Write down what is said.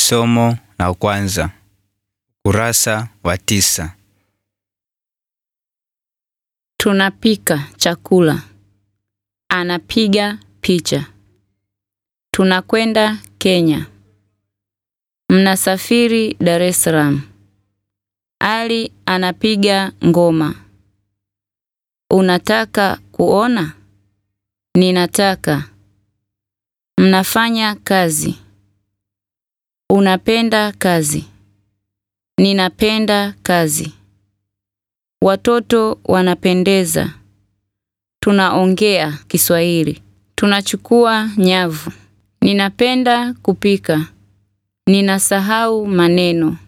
Somo la kwanza, ukurasa wa tisa. Tunapika chakula. Anapiga picha. Tunakwenda Kenya. Mnasafiri Dar es Salaam. Ali anapiga ngoma. Unataka kuona? Ninataka. Mnafanya kazi. Unapenda kazi. Ninapenda kazi. Watoto wanapendeza. Tunaongea Kiswahili. Tunachukua nyavu. Ninapenda kupika. Ninasahau maneno.